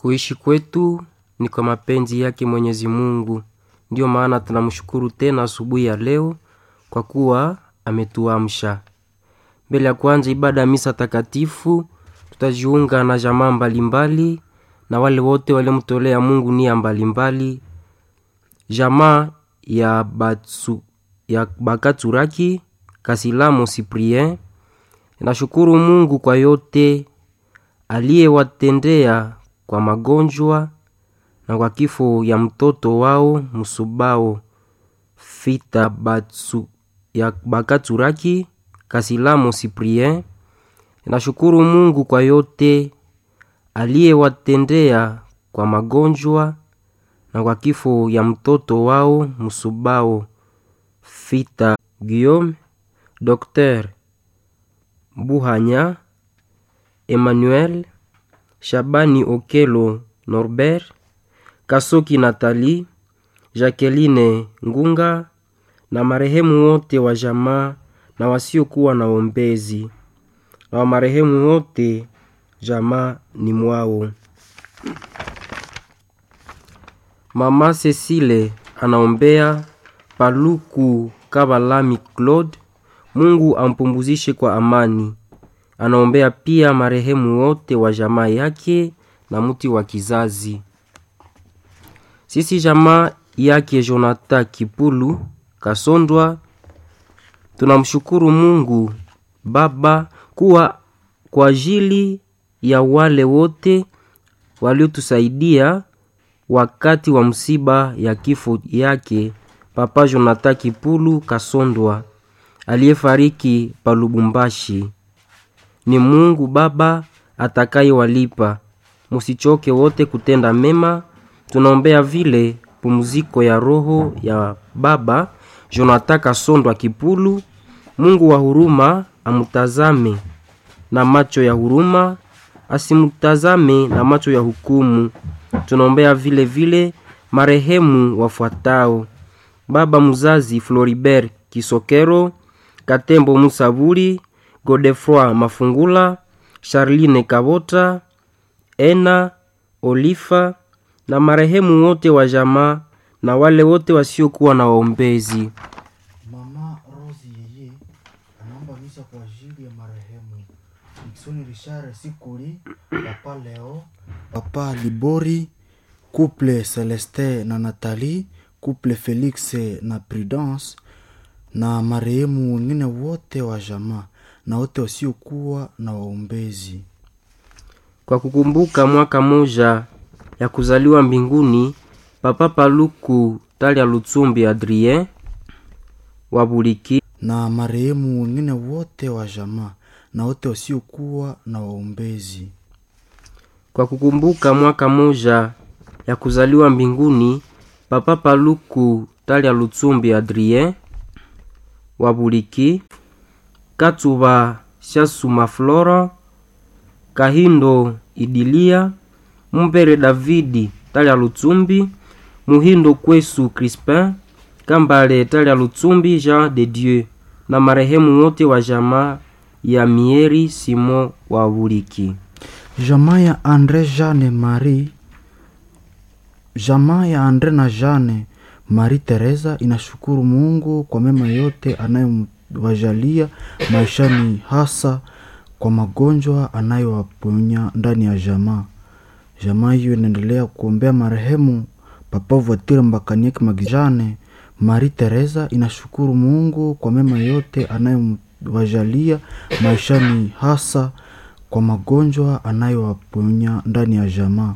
Kuishi kwetu ni kwa mapenzi yake Mwenyezi Mungu. Ndiyo maana tunamshukuru tena asubuhi ya leo kwa kuwa ametuamsha. Mbele ya kuanza ibada ya misa takatifu, tutajiunga na jamaa mbalimbali na wale wote waliomtolea Mungu nia mbalimbali. Jamaa ya, Batsu, ya Bakaturaki Kasilamo Cyprien nashukuru Mungu kwa yote aliyewatendea kwa magonjwa na kwa kifo ya mtoto wao Musubao Fita Batsu, ya Bakaturaki Kasilamo Cyprien. Nashukuru Mungu kwa yote aliyewatendea kwa magonjwa na kwa kifo ya mtoto wao Musubao Fita Guillaume, Dr. Buhanya Emmanuel, Shabani Okelo Norbert, Kasoki Nathalie, Jacqueline Ngunga na marehemu wote wa jamaa na wasiokuwa na ombezi na wa marehemu wote jamaa ni mwao. Mama Cecile anaombea Paluku Kabalami Claude, Mungu ampumzishe kwa amani. Anaombea pia marehemu wote wa jamaa yake na mti wa kizazi. Sisi jamaa yake Jonathan Kipulu Kasondwa tunamshukuru Mungu Baba kuwa kwa ajili ya wale wote waliotusaidia wakati wa msiba ya kifo yake Papa Jonathan Kipulu Kasondwa aliyefariki pa Lubumbashi. Ni Mungu Baba atakayewalipa. Musichoke wote kutenda mema. Tunaombea vile pumziko ya roho ya Baba Jonathan Kasondwa Kipulu. Mungu wa huruma amutazame na macho ya huruma, asimutazame na macho ya hukumu. Tunaombea vile vile marehemu wafuatao: baba mzazi Floribert Kisokero, Katembo Musaburi, Godefroy Mafungula, Charline Kabota, Ena Olifa na marehemu wote wa jamaa na wale wote wasiokuwa na waombezi. Mama Rosi yeye anaomba misa kwa ajili ya marehemu Dickson Richard Sikuli, Papa Leo, Papa Libori, couple Celeste na Nathalie, couple Felix na Prudence na marehemu wengine wote wa jamaa na wote wasiokuwa na waombezi. Kwa kukumbuka mwaka moja ya kuzaliwa mbinguni Papa Paluku Talia Lutsumbi Adrien wa Buliki na marehemu wengine wote wa jamaa na wote wasiokuwa na waombezi. kwa kukumbuka mwaka moja ya kuzaliwa mbinguni Papa Paluku Talia Lutsumbi Adrien wa Buliki Katuba Shasuma Flora Kahindo Idilia Mumbere Davidi Talia Lutsumbi Muhindo Kwesu Crispin Kambale Talia Lutsumbi Jean de Dieu na marehemu wote wa jamaa ya Mieri Simon wa Buliki. Jamaa ya Andre Jeanne Marie, jamaa ya Andre na Jeanne Marie Teresa inashukuru Mungu kwa mema yote anayowajalia maishani, hasa kwa magonjwa anayowaponya ndani ya jamaa. Jamaa hiyo inaendelea kuombea marehemu Papa Voiture Mbakanieki Magijane. Marie Teresa inashukuru Mungu kwa mema yote anayowajalia maishani, hasa kwa magonjwa anayowaponya ndani ya jamaa.